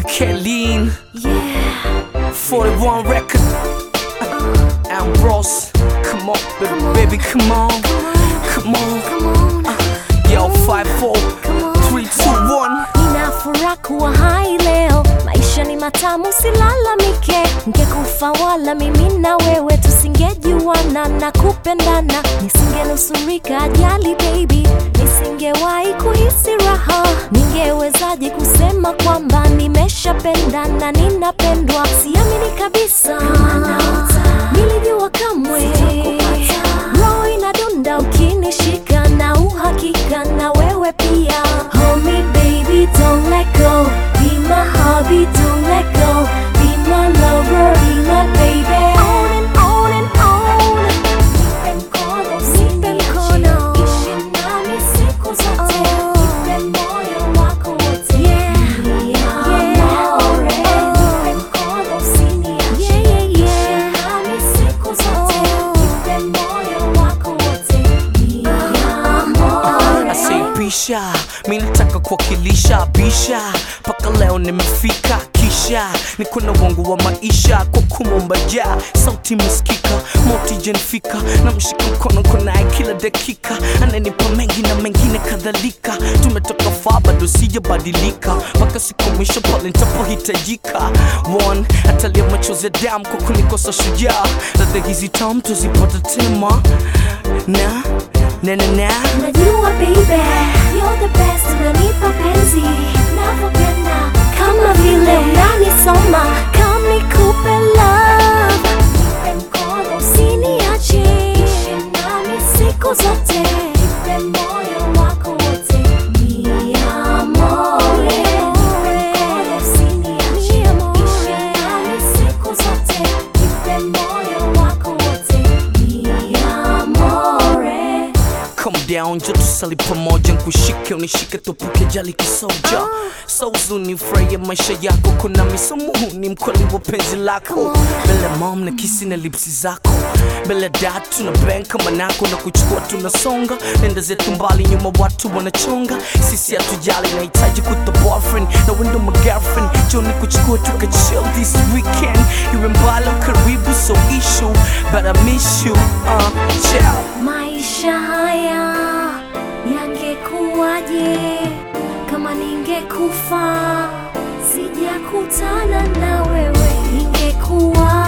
Kaylin, Yeah, 41 record. Ambrose, come on, baby, baby, come on, come on. come on. Yo, 5, 4, 3, 2, 1. Nina furaha kuwa hai leo, maisha ni matamu, silalamike. Ngekufa wala mimi na wewe tusingejuana na kupendana, nisingenusurika ajali baby, nisingewahi kuhisi raha. Ningewezaje kusema kwamba nimeshapendana, ninapendwa? Siamini kabisa, nilijua kamwe roho inadunda ukinishika na uhakika na wewe pia Hold me baby don't let go Be my hobby don't let go Be my lover be my baby On and on and on Nipe mkono usiniache Ishi nami siku zote Nipe moyo wako wote Ni amore Nipe mkono usiniache Ishi nami siku zote Nipe moyo wako wote Ni amore Asaipisha, mi nataka kuwakilisha bisha, mpaka leo nimefika, kisha niko na wangu wa maisha kwa kumomba ja sauti miskika moti jenfika na mshika mkono konaye kila dakika, ananipa mengi na mengine kadhalika. Tumetoka faa bado sijabadilika, mpaka siku mwisho pale nitapohitajika. One atalia machozi ya damu kwa kunikosa shujaa, ladha hizi tamu tuzipata tema na na na na Najua baby, you're the best, unanipa penzi navyopenda, kama vile unanisoma, kama nikupe love. Nipe mkono usiniache, ishi nami siku zote, nipe moyo wako wote, mi amore. Nipe mkono usiniache, ishi nami siku zote, nipe moyo wako wote, mi amore. Come down, jo tusali pamoja, nkushike unishike, tupuke jali kisoja so uzuni, furahia maisha yako, kuna misomuhuni mkweli wa penzi lako, mbele mom na kisi na lipsi zako, mbele dad tuna bang kama nako na kuchukua tunasonga, nenda zetu mbali, nyuma watu wanachonga, sisi hatujali, nahitaji kuta boyfriend na wendo my girlfriend, jo ni kuchukua tuka chill this weekend, iwe mbali au karibu, so issue, but I miss you, uh, ciao. Maisha haya yangekuwaje kama ningekufa sijakutana na wewe? Ingekuwa